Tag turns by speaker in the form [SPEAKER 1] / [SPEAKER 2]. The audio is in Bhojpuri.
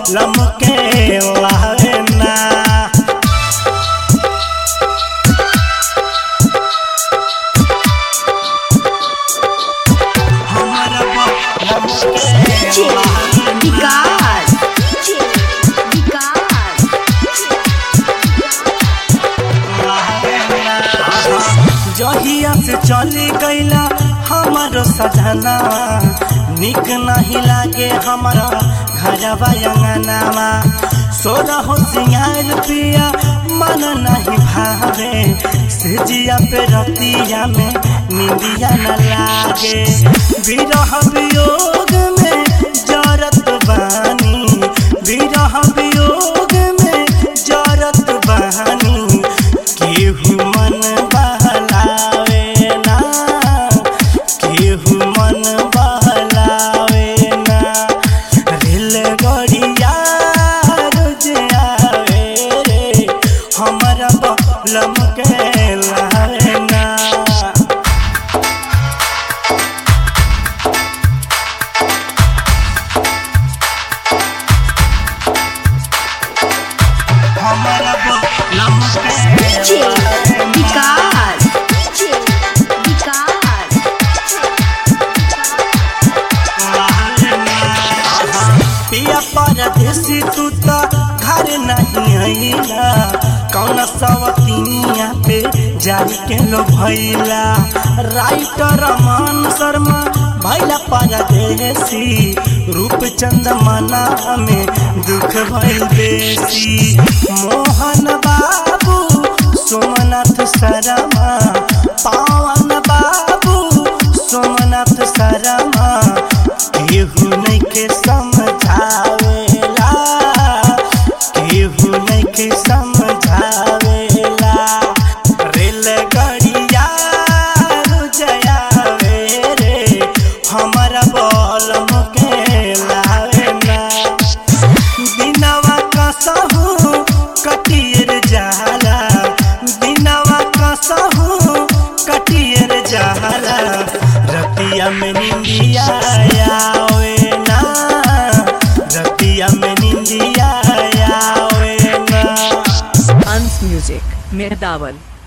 [SPEAKER 1] लमके लावेना हमारा
[SPEAKER 2] DJ विकास DJ विकास
[SPEAKER 1] जहिया से चली गईला हमारो सजना निक नहीं लागे हमारा घरवा अंगनावा सोरा हो सिंगार पिया मन नहीं भावे सेजिया पे रतिया में निंदिया न लागे विरह वियोग में जरत बानी विरह वियोग में जरत बानी केहू मन बहलावे ना केहू मन बहलावे ना रेलगाड़िया रोज आवे रे हमारा बलम के लावे ना हमारा बलम के
[SPEAKER 2] DJ विकास DJ विकास
[SPEAKER 1] पिया परदेसी तू तो घर नहीं आईला कौन सवतिनिया पे जाई के लो भैला राइटर मान शर्मा भैला परदेसी रूप चंद मना में दुख भइल बेसी मोहन बाबू सोमनाथ शर्मा पावन बाबू सोमनाथ शर्मा केहू नहीं के समझावेला केहू नहीं के समझावेला रेलगाड़िया रुजयावे रे हमारा बलम के लावेला दिनवा कसहु कटियर जाला दिनवा कसहु कटियर जाला रतिया में निंदिया आवे ना रतिया में निंदिया आवे ना
[SPEAKER 3] Hans Music, Mehdaval.